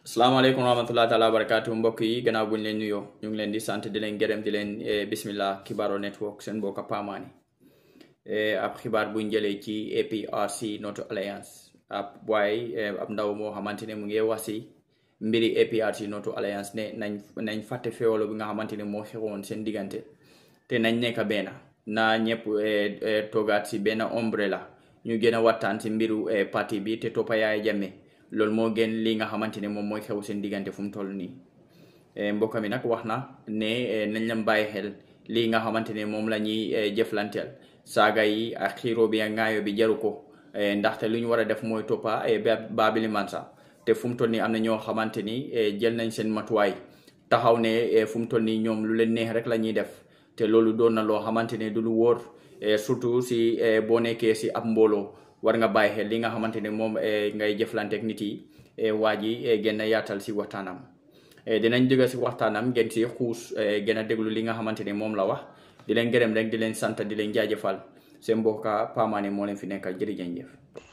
salaamaaleykum wa rahmatulah taala wa barakaatu mbokk yi gannaaw buñ leen nuyoo ñu ngi leen di sant di leen gërëm di leen bismillah Kibaro Network seen mbokk Pamani ab xibaar buñ jëlee ci APRC Noto Alliance ab waaye ab ndaw moo xamante ne mu ngi wax si mbiri APRC Noto Alliance ne nañ nañ fàtte feewalo bi nga xamante ne moo xewoon seen diggante te nañ nekk benn na ñëpp toogaat si benn umbrella ñu gën a waxtaan si mbiru parti bi te toppa Yaya Jammeh loolu moo gën li nga xamante ne moom mooy xew seen diggante fu mu toll nii mbokk mi nag wax na ne nañ leen bàyyi xel lii nga xamante ne moom la ñuy jëflanteel saaga yi ak xiiroo bi ak ŋaayo bi jaru ko ndaxte lu ñu war a def mooy toppa Babili Mansa te fu mu toll nii am na ñoo xamante ni jël nañ seen matuwaay taxaw ne fu mu toll nii ñoom lu leen neex rek la ñuy def te loolu doon na loo xamante ne du lu wóor surtout si boo nekkee si ab mbooloo war nga bàyyi xel li nga xamante ne moom ngay jëflanteeg nit yi waa ji gën a yaatal si waxtaanam dinañ jóge si waxtaanam ngeen si xuus gën a déglu li nga xamante ne moom la wax di leen gërëm rek di leen sant di leen jaajëfal seen mbokka Pamani moo leen fi nekkal jërëjëf.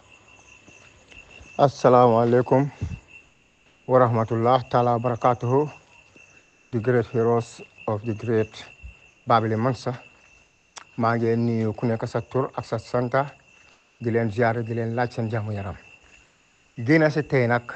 asalaamaaleykum wa rahmatullah taala wa barakatuhu the great heroes of the great Babili Mansa maa ngi nuyu ku nekk sa tur ak sa santa di leen ziare di leen laaj seen jàmm yaram génn si tey nag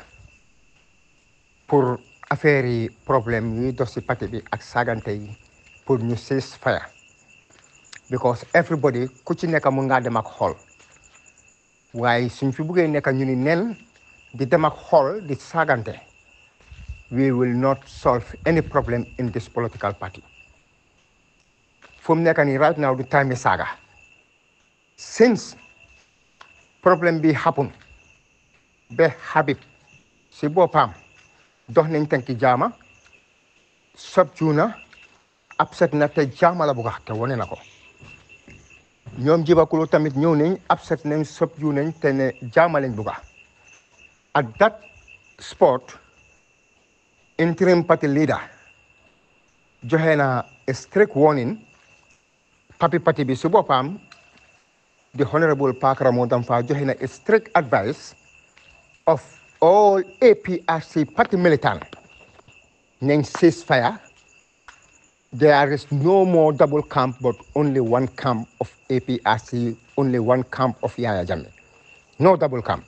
pour affaire yi problème yuy dox si parti bi ak saagante yi pour ñu cease fire because everybody ku ci nekk mun ngaa dem ak xool waaye suñ fi buggee nekk ñu ni nen di dem ak xool di saagante we will not solve any problem in this political party fu mu nekk nii right now du time saaga since problème bi happen ba Habib si boppam dox nañ tànki jaama sob juuna upset na te jaama la bugga te wone na ko ñoom jibakulo tamit ñëw nañ upset nañ sob juunañ te ne jaama lañ bugga at that spot interim party leader joxe na strict warning papi parti bi si boppam the Honorable Park Ramodam Fa joxe na strict advice of all APRC party militant nañ ceasefire there is no more double camp but only one camp of APRC only one camp of Yaya Jammeh no double camp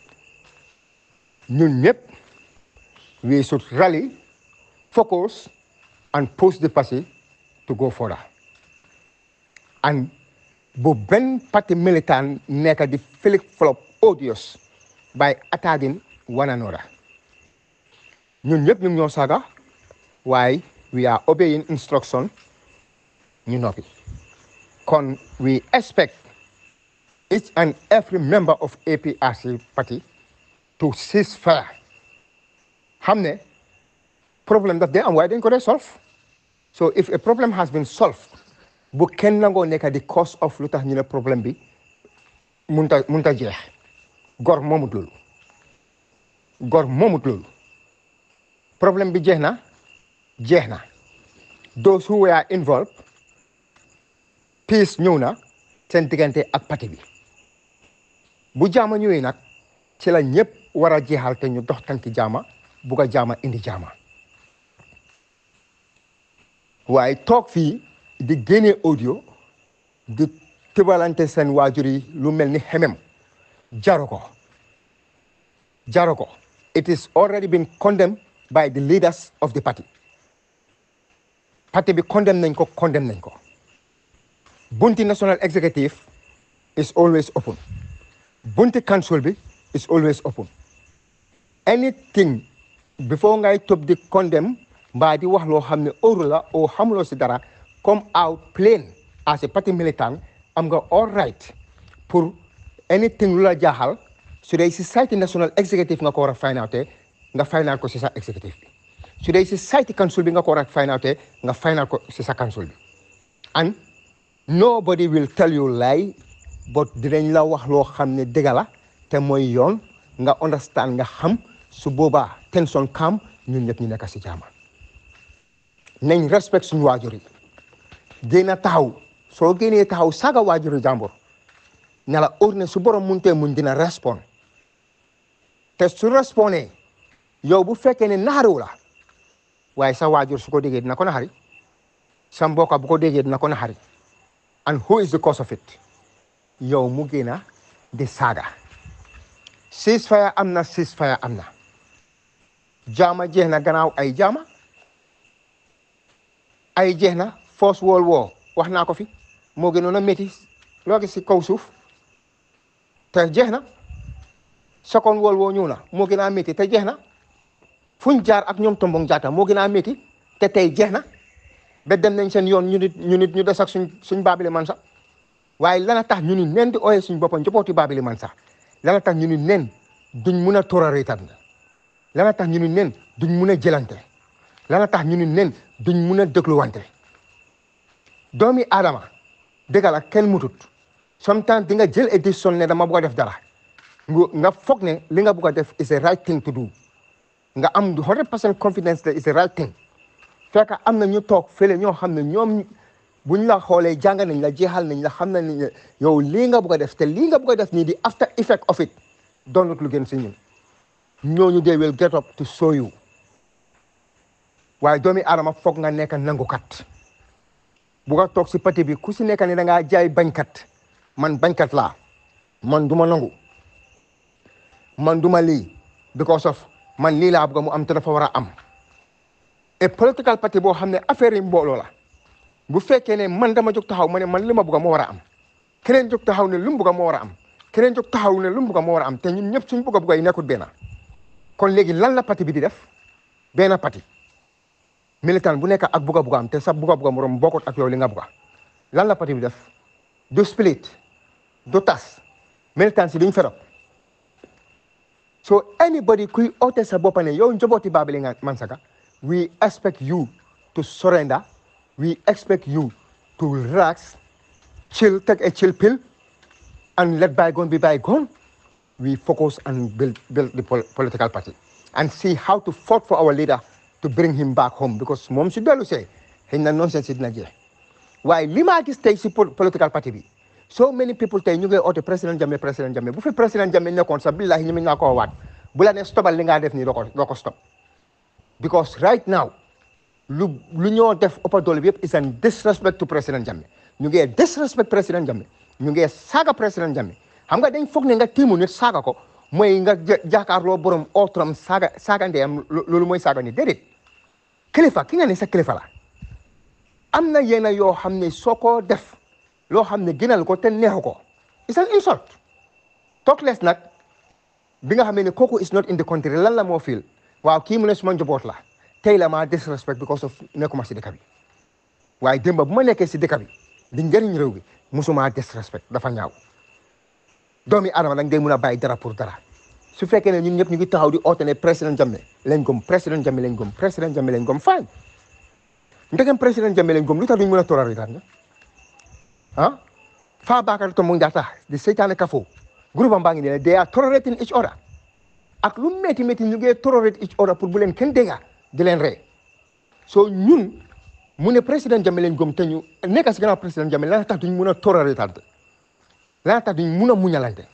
ñun ñëpp we should rally focus and push the party to go further and bu benn parti militant nekk di flip flop odious by attacking one another ñun ñëpp ñu ñoo saaga waaye we are obeying instruction ñu noppi kon we expect each and every member of APRC party to cease fire xam ne problème daf dee am waaye dañ ko dee solve so if a problem has been solved bu kenn nangoo nekk di cause of lu tax ñu ne problème bi munta munta jeex gor moomut loolu gor moomut loolu problème bi jeex na jeex na those who were involved peace ñëw na seen diggante ak parti bi bu jaama ñëwee nag ci la ñëpp war a jeexal te ñu dox tanki jaama bugg a jaama indi jaama waaye toog fii di génne audio di tëbalante seen waajur yi lu mel ni xemem jaru ko jaru ko it is already been condemned by the leaders of the party parti bi condemn nañ ko condemn nañ ko bunti national executive is always open bunti council bi is always open anything before ngay topp di condemn mbaa di wax loo xam ne óoru la oo xamuloo si dara come out plain as a party militant am nga all right pour anything lu la jaaxal su dee si site national executive nga ko war a find out nga find out ko si sa executive bi su dee si site council bi nga ko war a find out nga find out ko si sa council bi and nobody will tell you lie but dinañ la wax loo xam ne dëgg la te mooy yoon nga understand nga xam su boobaa tension calm ñun ñëpp ñu nekk si jaama nañ respect suñu waajur yi génn taxaw soo génnee taxaw saaga waajuri jàmbur ne la óor ne su borom muntee muñ dina respond te su respondé yow bu fekkee ne naxariwu la waaye sa waajur su ko déggee dina ko naxari sa mbokka bu ko déggee dina ko naxari and who is the cause of it yow mu génna di saaga ceasefire am na ceasefire am na jaama jeex na gannaaw ay jaama ay jeex na first world war wax naa ko fi moo gënoon a métti loo gis si kaw suuf te jeex na second world war ñëw na moo gën a métti te jeex na fuñ jaar ak ñoom tombong jaata moo gën a métti te tey jeex na ba dem nañ seen yoon ñu nit ñu nit ñu des ak suñ suñ baabili man sax waaye lana tax ñu ni nen di ooyee suñ boppam njabooti baabili man sax lana tax ñu ni nen duñ mun a tolérate lana tax ñu ni nen duñ mun a jëlante lana tax ñu ni nen duñ mun a dégluwante doomi aadama dëgg la kenn mutut sometimes di nga jël a décision ne dama bugg a def dara nga foog ne li nga bugg a def is the right thing to do nga am 100 percent confidence that is the right thing fekk am na ñu toog fële ñoo xam ne ñoom buñ la xoolee jàng nañ la jeexal nañ la xam nañ ne yow lii nga bugg a def te lii nga bugg a def nii di after effect of it doonut lu gën si ñun ñooñu they will get up to show you waaye doomi aadama foog nga nekk nangukat bu nga toog si pati bi ku si nekk ne da ngaa jaay bañkat man bañkat laa man du ma nangu man du ma lii because of man lii laa bëgg mu am te dafa war a am et political party boo xam ne affaire yi mbooloo la bu fekkee ne man dama jóg taxaw ma ne man li ma bëgg moo war a am keneen jóg taxaw ne lu mu bëgg moo war a am keneen jóg taxaw ne lu mu bëgg moo war a am te ñun ñëpp suñ bëgg a bëgg yi nekkul benn kon léegi lan la parti bi di def benn parti militant bu nekk ak bëgg a bëgg am te sa bëgg a bëgg morom bokkut ak yow li nga bëgg lan la parti bi def du split du tas militant si duñ ferop so anybody kuy oote sa boppa ne yow njabooti Babili Mansaka we expect you to surrender we expect you to relax chill take a chill pill and let bygone be bygone we focus and build build the political party and see how to fight for our leader to bring him back home because moom si dellu see xëy na nonsense si dina jeex waaye li maa gis tey si political party bi so many people tey ñu ngi oote président Jammeh président Jammeh bu fi président Jammeh nekkoon sax billahi ñu mën naa koo waat bu la ne stopal li ngaa def nii doo ko doo ko stop because right now lu lu ñoo def ëppa doole bi yëpp is an disrespect to président Jammeh ñu ngi disrespect président Jammeh ñu ngi saaga président Jammeh xam nga dañ foog ne nga tiimu nit saaga ko mooy nga jàkkaarloo borom ootram saaga saaga ndeyam loolu mooy saaga ni déedéet kilifa ki nga ne sa kilifa la am na yenn yoo xam ne soo ko def loo xam ne gënal ko te neexu ko it's an insult talk less nag bi nga xam ne kooku is not in the country lan la moo fiil waaw kii mu ne suma njaboot la tey la ma disrespect because of nekkuma si dëkk bi waaye démba bu ma nekkee si dëkk bi di njëriñ réew bi musuma disrespect dafa ñaaw doomi adama nag day mun a bàyyi dara pour dara su fekkee ne ñun ñëpp ñu ngi taxaw di oote ne président Jammeh lañ gëm président Jammeh lañ gëm président Jammeh lañ gëm fine ndegem président Jammeh lañ gëm lu tax duñ mën a toorari daan ah faa baakar to mu njata di seytaane kafo groupe am baa ngi ne they are tolerating each other ak lu métti métti ñu ngi tolerate each other pour bu leen kenn dégga di leen ree so ñun mu ne président Jammeh lañ gëm te ñu nekk si gannaaw président Jammeh lan tax duñ mun a tolerate lan tax duñ mun a muñalante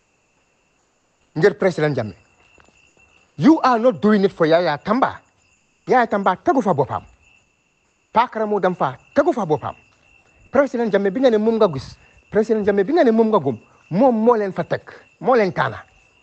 ngir président Jammeh you are not doing it for Yaya Tamba Yaya Tamba tegu fa boppam Pakara moo dem fa tegu fa boppam président Jammeh bi nga ne moom nga gis président Jammeh bi nga ne moom nga gëm moom moo leen fa teg moo leen taana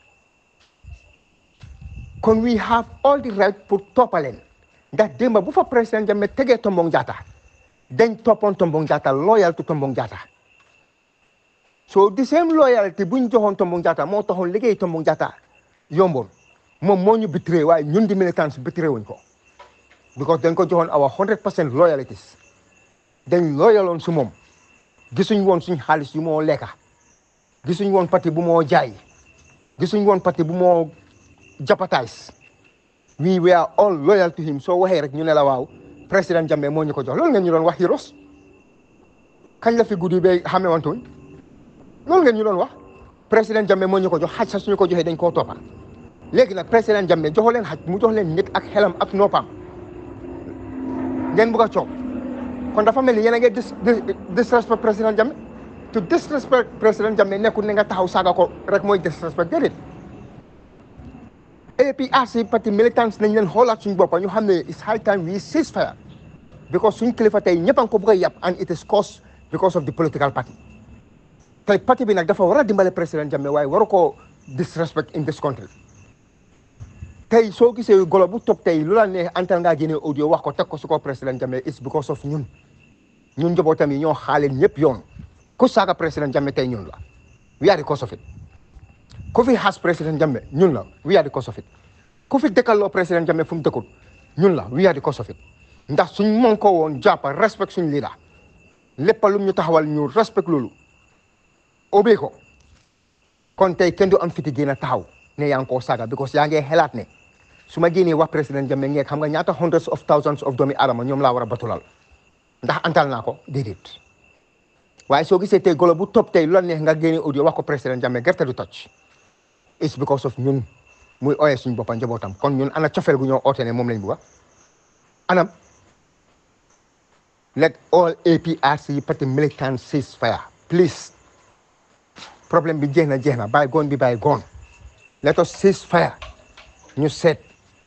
kon we have all the right pour toppaleen ndax démba bu fa président Jammeh tegee Tombong Jatta dañ toppoon Tombong Jatta loyal to Tombong Jatta so the same loyalty buñ joxoon Tombong Jatta moo taxoon liggéey Tombong Jatta yomboon moom moo ñu bitiré waaye ñun di militants bitiré wuñ ko because dañ ko joxoon our hundred percent loyalties dañ loyaloon su moom gisuñ woon suñ xaalis yu moo lekka gisuñ woon parti bu moo jaay gisuñ woon parti bu moo japatays we were all loyal to him soo waxee rek ñu ne la waaw président Jammeh moo ñu ko jox loolu ngeen ñu doon wax heroes kañ la fi guddi ba xamee wantuñ loolu ngeen ñu doon wax président Jammeh moo ñu ko jox xaj sax suñu ko joxee dañ koo toppa léegi nag président Jammeh joxo leen xaj mu jox leen nit ak xelam ak noppam ngeen bugg a coow kon dafa mel ni yéen a ngi dis disrespect président Jammeh to disrespect président Jammeh nekkul ne nga taxaw saaga ko rek mooy disrespect déedéet APRC parti militants nañ leen xoolaat suñu boppa ñu xam ne it's high time we cease fire because suñ kilifa tey ñëpp a ngi ko bëgg a yàpp and it is caused because of the political party tey parti bi nag dafa war a dimbale président Jammeh waaye waru ko disrespect in this country tey soo gisee golo bu toog tey lu la neex antal ngaa génne audio wax ko teg ko su ko président Jammeh it's because of ñun ñun njabootam yi ñoo xaaleen ñëpp yoon ku saaga président Jammeh tey ñun la we are the cause of it ku fi xas président Jammeh ñun la we are the cause of it ku fi dëkkaloo président Jammeh fu mu dëkkul ñun la we are the cause of it ndax suñ mën ko woon jàppa respect suñ leader lépp lu ñu taxawal ñu respect loolu obey ko kon tey kenn du am fiti génn a taxaw ne yaa ngi koo saaga because yaa ngi xelaat ne su ma génnee wax président Jammeh ngeeg xam nga ñaata hundreds of thousands of doomi adama ñoom laa war a batulal ndax antal naa ko déedéet waaye soo gisee tey golo bu topp tey lu la neex nga génne audio wax ko président Jammeh gerte du toj it's because of ñun muy ooyee suñu boppa njabootam kon ñun ana cofeel gu ñoo oote ne moom lañ bugga anam let all APRC party militants cease fire please problème bi jeex na jeex na bàyyi goon bi bàyyi goon let us cease fire ñu seet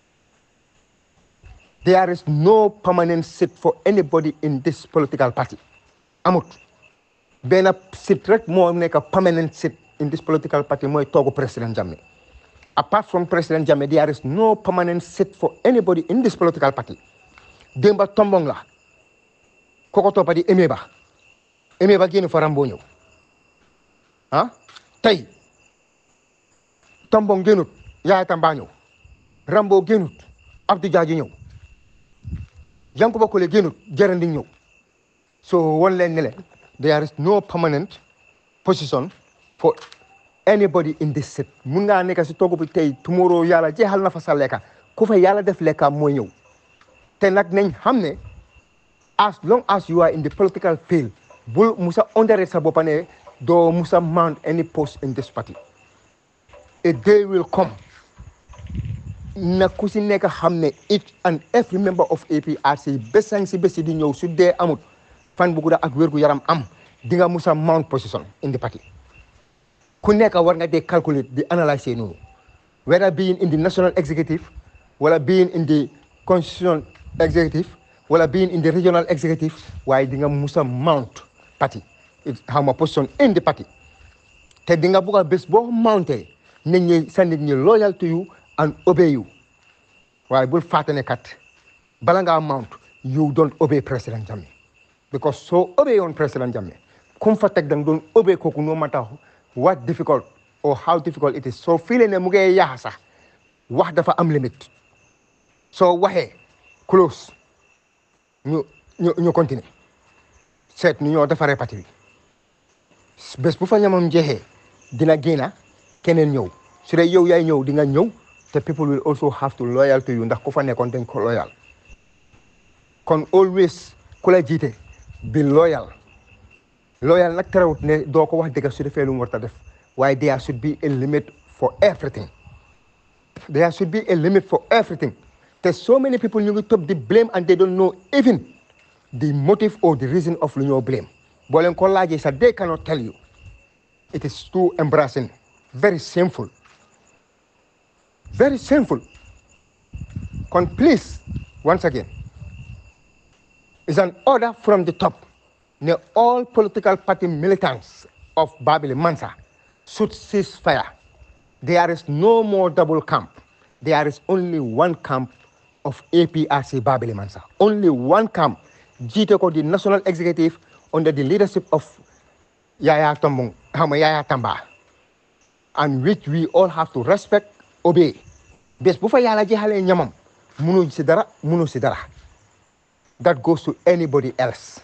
there is no permanent seat for anybody in this political party amut benn seat rek moo nekk permanent seat in this political party mooy toogu président Jammeh apart from président Jammeh there is no permanent seat for anybody in this political party démba tombong la koko toppa di Eme Ba Eme Ba génn fa Rambo ñëw ah tey tombong génnut Yaya Tamba ñëw Rambo génnut Abdou Diadji ñëw Yankuba Kole génnut Jarandi ñëw so won leen ne leen there is no permanent position for anybody in this seat mun ngaa nekk si toogu bi tey tomorrow yàlla jeexal na fa sa lekka ku fa yàlla def lekka mooy ñëw te nag nañ xam ne as long as you are in the political field bul musa underrate sa boppa ne doo musa mount any post in this party a day will come na ku si nekk xam ne each and every member of APRC bésang si bési di ñëw su dee amut fan bu gudda ak wér gu yaram am di nga musa mount position in the party ku nekk war nga dee calculate di analyser noonu whether being in the national executive wala being in the constitutional executive wala being in the regional executive waaye di nga musa mount party xaw ma position in the party te di nga bugg a bés boo mounté nit ñi sa nit ñi loyal to you and obey you waaye bul fàtte ne kat bala ngaa mount you don't obey président Jammeh because soo obey yoon président Jammeh kum fa teg dang doon obey kooku no matter what difficult or how difficult it is soo fiile ne mu ngee yaaxa sax wax dafa am limite soo waxee close ñu ñu ñu continuer seet nu ñoo defaree parti bi bés bu fa ñamam jeexee dina génna keneen ñëw su dee yow yaay ñëw di nga ñëw te people will also have to loyal to you ndax ku fa nekkoon dañ ko loyal kon always ku la jiite bi loyal loyal nag terewut ne doo ko wax dëgg su defee lu mu war a def waaye there should be a limit for everything there should be a limit for everything te so many people ñu ngi topp di blame and they don't know even the motive or the reason of lu ñoo blame boo leen ko laajee sax they cannot tell you it is too embarrassing very shameful very shameful kon please once again is an order from the top ne all political party militants of Babili Mansa should cease fire there is no more double camp there is only one camp of APRC Babili Mansa only one camp jiite ko the national executive under the leadership of Yaya Tombong xama Yaya Tamba and which we all have to respect obey bés bu fa yàlla jeexalee ñamam munu si dara munu si dara that goes to anybody else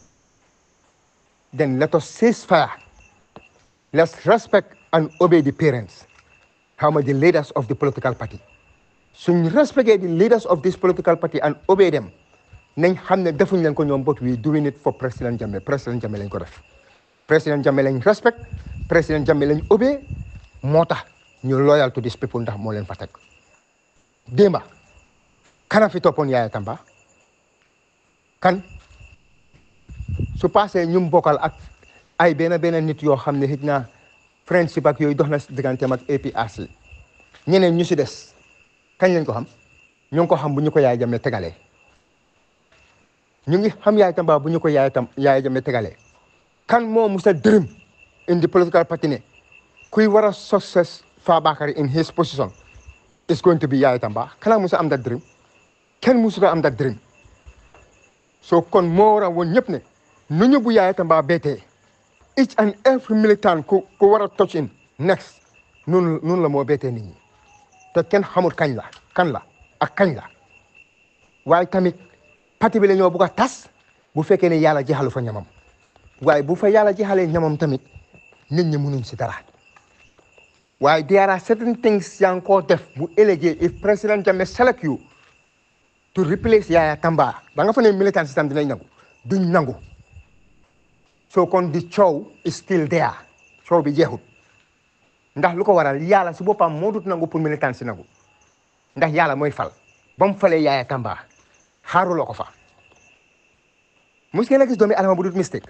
then let us cease fire let's respect and obey the parents xawma the leaders of the political party suñ respecté the leaders of this political party and obey them nañ xam ne defuñ leen ko ñoom but we doing it for président Jammeh président Jammeh lañ ko def président Jammeh lañ respect président Jammeh lañ obey moo tax ñu loyal to these people ndax moo leen fa teg démba kana fi toppoon Yaya Tamba kan su passé ñum bokkal ak ay benn benn nit yoo xam ne xëj na friendship ak yooyu dox na digganteem ak APRC ñeneen ñu si des kañ lañ ko xam ñu ngi ko xam bu ñu ko yaay jame tegalee ñu ngi xam yaay tamba bu ñu ko yaay tam yaay jame tegalee kan moo musa dërëm in the political party ne kuy war a success Fabakary in his position is going to be yaay tamba kanaa musa am that dream kenn musu ko am that dream so kon moo war a woon ñëpp ne nu ñu bu yaay tamba beetee each and every militant ku ku war a touch in next noonu noonu la moo beetee nit ñi te kenn xamul kañ la kan la ak kañ la waaye tamit parti bi la ñoo bugg a tas bu fekkee ne yàlla jeexalu fa ñamam waaye bu fa yàlla jeexalee ñamam tamit nit ñi mënuñ si dara waaye there are certain things yaa ngi koo def bu ëllëgee if président Jammeh select you to replace Yaya Tamba da nga fa ne militant system dinañ nangu duñ nangu so kon di coow is still there coow bi jeexut ndax lu ko waral yàlla si boppam moo dut nangu pour militant si nangu ndax yàlla mooy fal ba mu falee Yaya Tamba xaaruloo ko fa mos ngeen a gis doomi adama bu dut mistake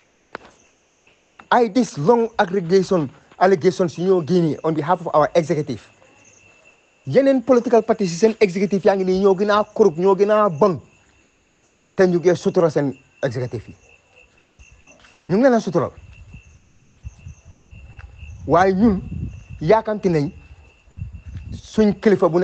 ay this long aggregation allegations yu ñoo génnee on behalf of our executive yeneen political parties si seen executive yaa ngi nii ñoo gën a korub ñoo gën a bon te ñu ngee sutura seen executive yi ñu ngi leen a sutural waaye ñun yaakamti nañ suñ kilifa bu ne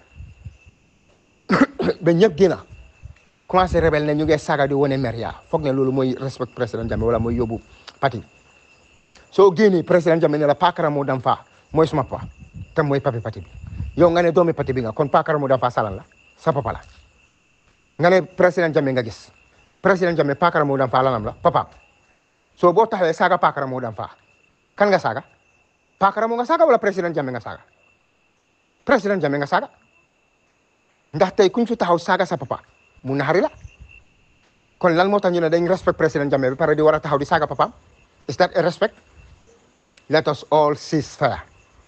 ba ñëpp génn commencé rebelle ne ñu ngee saaga di wane mer yaa foog ne loolu mooy respect président Jammeh wala mooy yóbbu parti soo génnee président Jammeh ne la Pakara moo dam faa mooy suma papa te mooy papi parti bi yow nga ne doomi parti bi nga kon Pakara moo dam faa salan la sa papa la nga ne président Jammeh nga gis président Jammeh Pakara moo dam faa lanam la papa soo boo taxawee saaga Pakara moo dam faa kan nga saaga Pakara moo nga saaga wala président Jammeh nga saaga président Jammeh nga saaga ndax tey kuñ fi taxaw saaga sa papa mu naxari la kon lan moo tax ñu ne dañ respect président Jammeh bi pare di war a taxaw di saaga papaam is that a respect let us all cease fire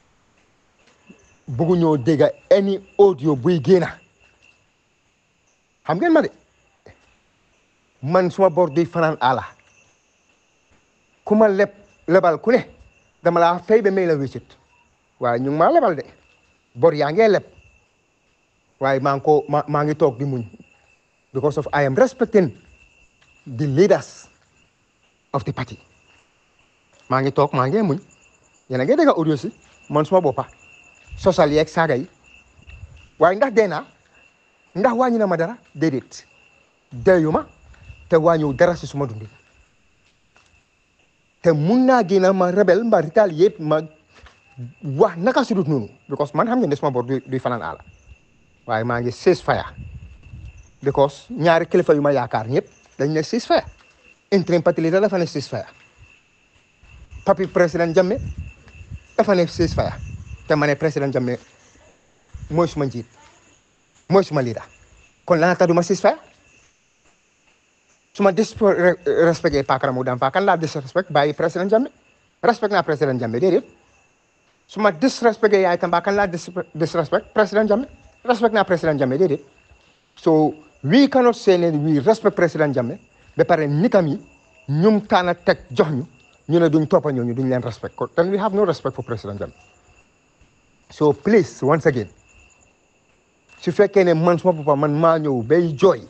buggu ñoo dégg any audio buy génna xam ngeen ma de man suma bor duy fanaan ala ku ma leb lebal ku ne dama laa fay ba may la wéccit waaye ñu ngi maa lebal de bor yaa ngee leb waaye maa ngi ko ma maa ngi toog di muñ because of I am respecting the leaders of the party maa ngi toog maa ngi muñ yéen a ngi dégg audio si man suma boppa sosal yeeg saaga yi waaye ndax dee naa ndax wàññi na ma dara déedéet deeyu ma te wàññiw dara si suma dundi te mun naa génn ma rebel mba ritaal yëpp ma wax naka sudut noonu because man xam ngeen ne suma bor duy fanaan àlla waaye maa ngi cease fire because ñaari kilifa yu ma yaakaar ñëpp dañ ne cease fire interim parti leader dafa ne cease fire papi président Jammeh dafa ne cease fire te ma ne président Jammeh mooy suma njiit mooy suma leader kon lana tax du ma cease fire su ma disrespecté Pakara mu dam fa kan laa disrespect bàyyi président Jammeh respect naa président Jammeh déedéet su ma disrespecté yaay Tamba kan laa disrespect président Jammeh respect naa président Jammeh déedéet so we cannot say ne we respect président Jammeh ba pare nitam yi ñum taana teg jox ñu ñu ne duñ toppa ñooñu duñ leen respect ko then we have no respect for président Jammeh so please once again su fekkee ne man suma papa man maa ñëw bay jooy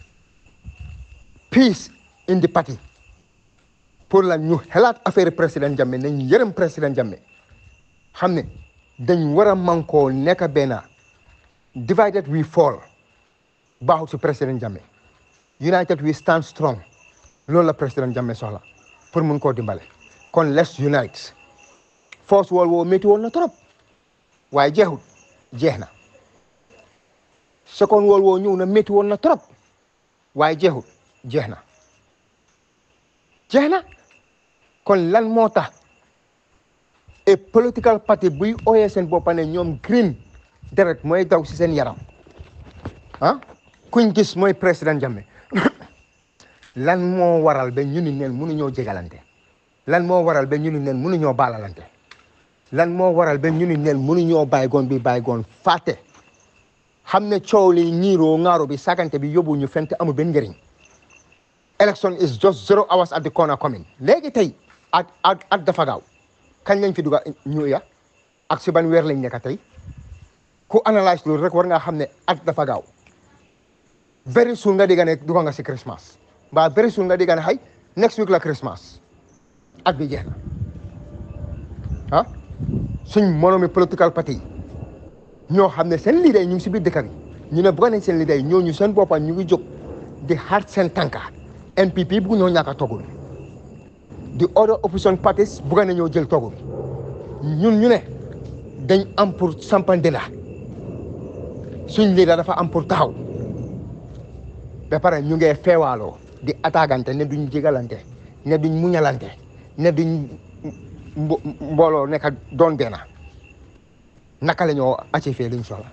peace in the party pour la ñu xalaat affaire président Jammeh nañ yërëm président Jammeh xam ne dañ war a mankoo nekk benn divided we fall baaxut si président Jammeh united we stand strong loolu la président Jammeh soxla pour mun koo dimbale kon let's unite force wol woo métti woon na trop waaye jeexut jeex na second wol woo ñëw na métti woon na trop waaye jeexut jeex na jeex na kon lan moo tax et political party buy ooyee seen boppa ne ñoom green deret mooy daw si seen yaram ah kuñ gis mooy président Jammeh lan moo waral ba ñu ni neen mënuñoo jégalante lan moo waral ba ñu ni neen mënuñoo baalalante lan moo waral ba ñu ni neen mënuñoo bàyyigoon bi bàyyigoon fàtte xam ne coow li ñiiroo ŋaaro bi sagante bi yóbbu ñu fente amul benn njëriñ election is just zero hours at the corner coming léegi tey at at at dafa gaaw kañ lañ fi dugga ñu ya ak si ban weer lañ nekk tey ku analyse loolu rek war ngaa xam ne at dafa gaaw very soon nga dégg ne dugg nga si Christmas mbaa very soon nga dégg ne xay next week la Christmas at bi jeex na ah suñ monomi political party ñoo xam ne seen leader yi ñu ngi si biir dëkk bi ñu ne bëgg nañ seen leader yi ñooñu seen boppa ñu ngi jóg di xaar seen tànka NPP bugg ñoo ñàkk a togul di other opposition parties bugg nañoo jël togul ñun ñu ne dañ am pour sampandela suñ leader dafa am pour taxaw ba pare ñu ngee feewaaloo di attaquante ne duñ jégalante ne duñ muñalante ne duñ mbooloo nekk doon benn naka la ñoo achieve liñ soxla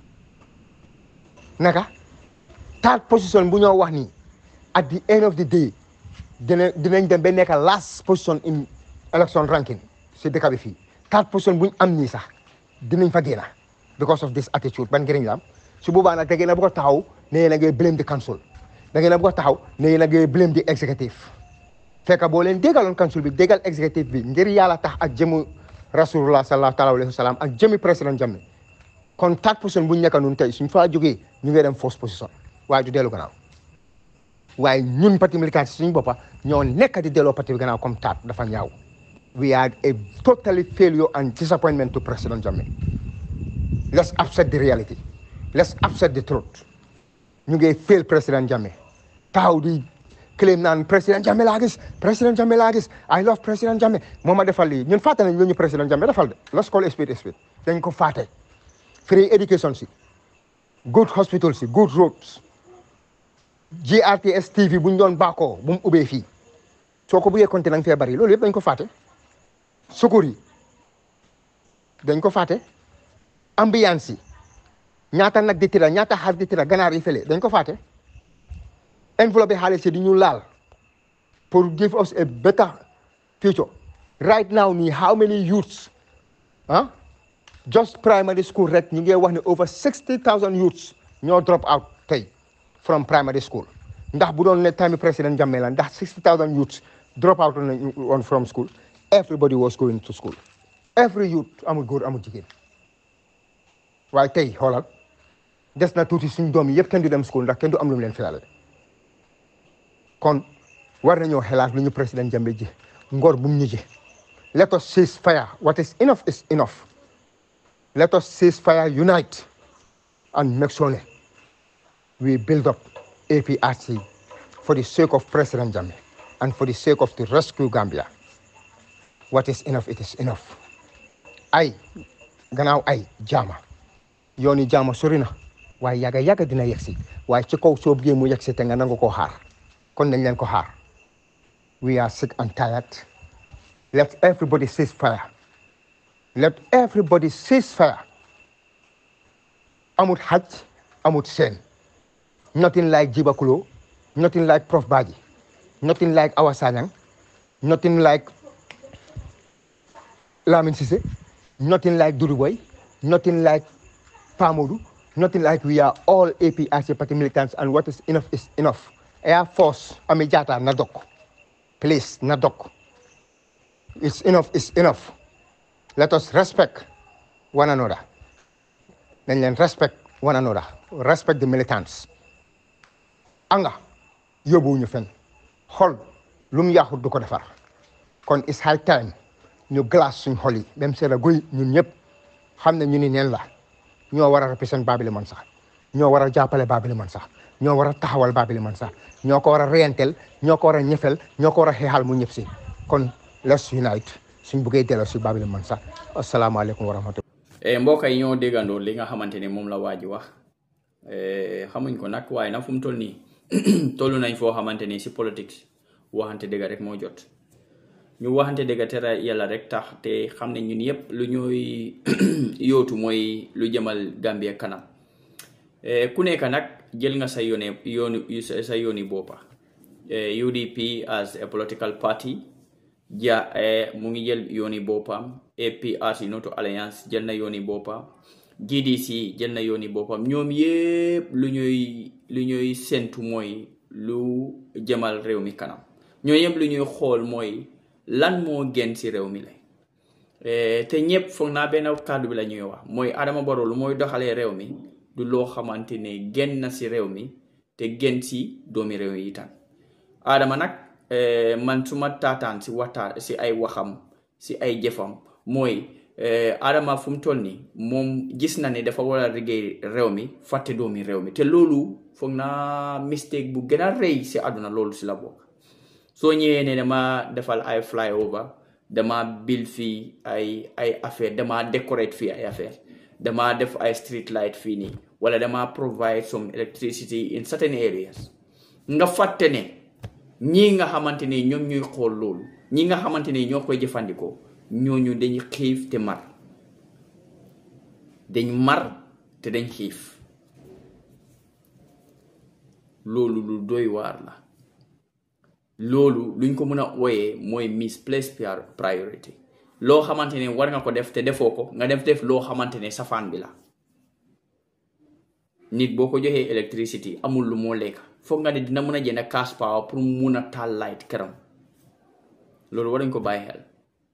naka third position bu ñoo wax nii at the end of the day dina dinañ dem ba nekk last position in election ranking si dëkk bi fii third position bu ñu am nii sax dinañ fa génn because of this attitude ban njëriñ la am su boobaa nag da ngeen a bëgg a taxaw ne yéen a ngi blame the council da ngeen a bëgg a taxaw ne yéen a ngi blame the executive fekk boo leen déggaloon council bi déggal executive bi ngir yàlla tax ak jëmu rasulullah sallallahu taala alayhi wa sallam ak jëmi président Jammeh kon third position bu ñu nekk nun tey suñ faa jógee ñu ngi dem first position waaye du dellu gannaaw waaye ñun parti militant si suñu boppa ñoo nekk di delloo parti bi gannaaw comme third dafa ñaaw we are a totally failure and disappointment to President Jammeh let's accept the reality let's accept the truth ñu ngi fail President Jammeh taxaw di claim naan President Jammeh laa gis President Jammeh laa gis I love President Jammeh moo ma defal lii ñun fàtte nañ lu ñu President Jammeh defal de let's call a spade a spade dañ ko fàtte free education si good hospital si good roads GRTS TV bu ñu doon baakoo bu mu ubbee fii soo ko buggee compter nang fee bari loolu yëpp dañ ko fàtte sukur yi dañ ko fàtte ambiance yi ñaata nag di tira ñaata xar di tira ganaar yi fële dañ ko fàtte enveloppe xaalis yi di ñu laal pour give us a better future right now nii how many youths ah just primary school rek ñu ngi wax ne over sixty thousand youths ñoo drop out tey from primary school ndax bu doon ne time président Jammeh la ndax sixty thousand youths drop out on from school everybody was going to school every youth amul góor amul jigéen waaye tey xoolal des na tuuti suñ doom yi yëpp kenn du dem school ndax kenn du am lu mu leen filale kon war nañoo xelaat lu ñu président Jammeh ji ngor bu mu ñu ji let us cease fire what is enough is enough let us cease fire unite and make sure we build up APRC for the sake of President Jammeh and for the sake of the rescue Gambia what is enough it is enough ay gannaaw ay jaama yooni jaama sori na waaye yàgga yàgga dina yegsi waaye ci kaw soo bëggee mu yegsi te nga nangu koo xaar kon nañ leen ko xaar we are sick and tired let everybody cease fire let everybody cease fire amut xaj amut seen nothing like Jiba Kulo nothing like Prof Badji nothing like Awa Sanyang nothing like Lamin Sise nothing like Dudu Boy nothing like Pamodu nothing like we are all APRC party militants and what is enough is enough Air Force Ami Jata na dok please na dok it's enough is enough let us respect one another nañ leen respect one another respect the militants anga yóbbuwuñu fen xol lu mu yaaxut du ko defar kon it's high time ñu glace suñ xol yi même c'est la guy ñun ñëpp xam ne ñu ni neen la ñoo war a represent Babili Mansa ñoo war a jàppale Babili Mansa ñoo war a taxawal Babili Mansa ñoo ko war a reyanteel ñoo ko war a ñëfel ñoo ko war a xeexal mu ñëpp si kon let's unite suñ buggee delloo si Babili Mansa asalaamaaleykum wa rahmatulah. mbokk yi ñoo déggandoo li nga xamante ne moom la waa ji wax xamuñ ko nag waaye nag fu mu toll nii toll nañ foo xamante ni si politique waxante dëgg rek moo jot ñu waxante dëgg te yàlla rek tax te xam ne ñun yëpp lu ñuy yootu mooy lu jëmal Gambia kanam ku nekk nag jël nga sa yoone yooni sa yooni boppa UDP as a political party ja mu ngi jël yooni boppam APRC Noto Alliance jël na yooni boppam GDC jël na yooni boppam ñoom yëpp lu ñuy lu ñuy sentu mooy lu jëmal réew mi kanam ñoo yëpp lu ñuy xool mooy lan moo gën ci réew mi la te ñëpp foog naa benn kàddu bi la ñuy wax mooy Adama Barrow lu mooy doxalee réew mi du loo xamante ne gën na si réew mi te gën si doomi réew yi itam Adama nag man su ma taataan si waxtaan si ay waxam si ay jëfam mooy Adama fu mu toll nii moom gis na ne dafa war a liggéey réew mi fàtte doomi réew mi te loolu foog naa mistake bu gën a rëy si àdduna loolu si la bokk soo ñëwee ne dama defal ay flyover dama build fii ay ay affaire dama decorate fii ay affaire dama def ay street light fii nii wala dama provide some electricity in certain areas nga fàtte ne ñii nga xamante ne ñoom ñuy xool loolu ñi nga xamante ne ñoo koy jëfandikoo ñooñu dañ xiif te mar dañ mar te dañ xiif loolu lu doy waar la loolu luñ ko mën a ooyee mooy misplaced priority loo xamante ne war nga ko def te defoo ko nga def def loo xamante ne safaan bi la nit boo ko joxee électricité amul lu moo lekk foog nga ne dina mën a jënd cash power pour mun a taal light këram loolu war nañ ko bàyyi xel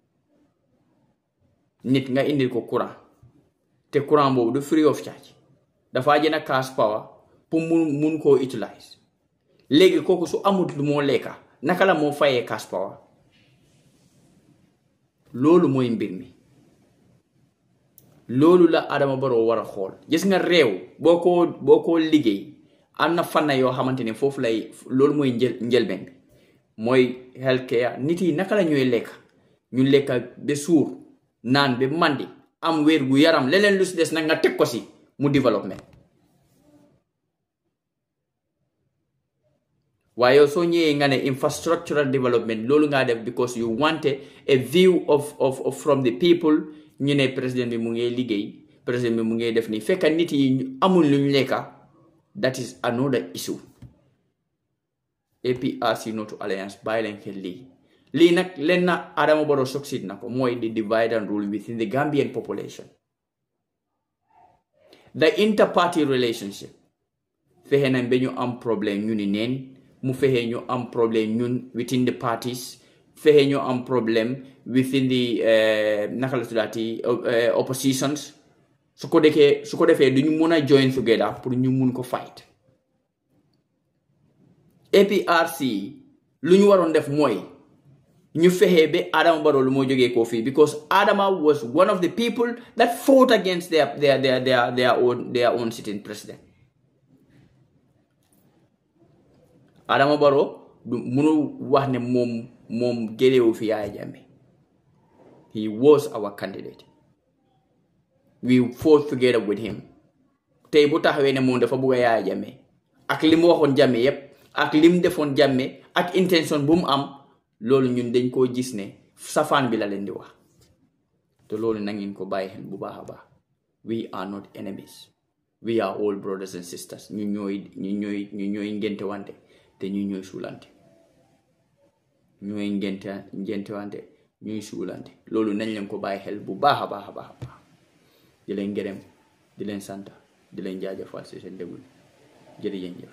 nit nga indil ko courant te courant boobu du free of charge dafaa jënd cash power pour mun mun koo utilize léegi kooku su amut lu moo lekka naka la moo fayee cash power loolu mooy mbir mi loolu la Adama Barrow war a xool gis nga réew boo ko boo ko liggéey am na fànna yoo xamante ne foofu lay loolu mooy njël njëlbeen bi mooy healthcare nit yi naka la ñuy lekk ñu lekka ba suur naan ba mandi am wér gu yaram leneen lu si des nag nga teg ko si mu développement waaye yow soo ñëwee nga ne infrastructural development loolu ngaa def because you want a view of of from the people ñu ne président bi mu ngi liggéey président bi mu ngi def nii fekk nit yi amul luñ lekka that is another issue APRC Noto Alliance bàyyi leen xel lii lii nag leen na Adama Barrow succeed na ko mooy the divide and rule within the Gambian population the interparty relationship fexe nañ ba ñu am problème ñu ni neen mu fexe ñu am problème ñun within the parties fexe ñu am problème within the naka la tuddaati oppositions su ko defee su ko defee du ñu mun a join together pour ñu mun ko fight APRC lu ñu waroon def mooy ñu fexe ba Adama Barrow lu moo jógee koo fii because Adama was one of the people that fought against their their their their their own their own sitting president Adama Barrow du munu wax ne moom moom gélewu fi Yaya Jammeh he was our candidate we fought together with him tey bu taxawee ne moom dafa bugg a Yaya Jammeh ak li mu waxoon Jammeh yépp ak li mu defoon Jammeh ak intention bu mu am loolu ñun dañ koo gis ne safaan bi la leen di wax te loolu na ngeen ko bàyyi xel bu baax a baax we are not enemies we are all brothers and sisters ñu ñooy ñu ñooy ñu ñooy ngente wante te ñu ñooy suulante ñooy ngente ngente wante ñuy suulante loolu nañ leen ko bàyyi xel bu baax a baax a baax a baax di leen gërëm di leen sant di leen jaajëfal si seen déglu jërëjëf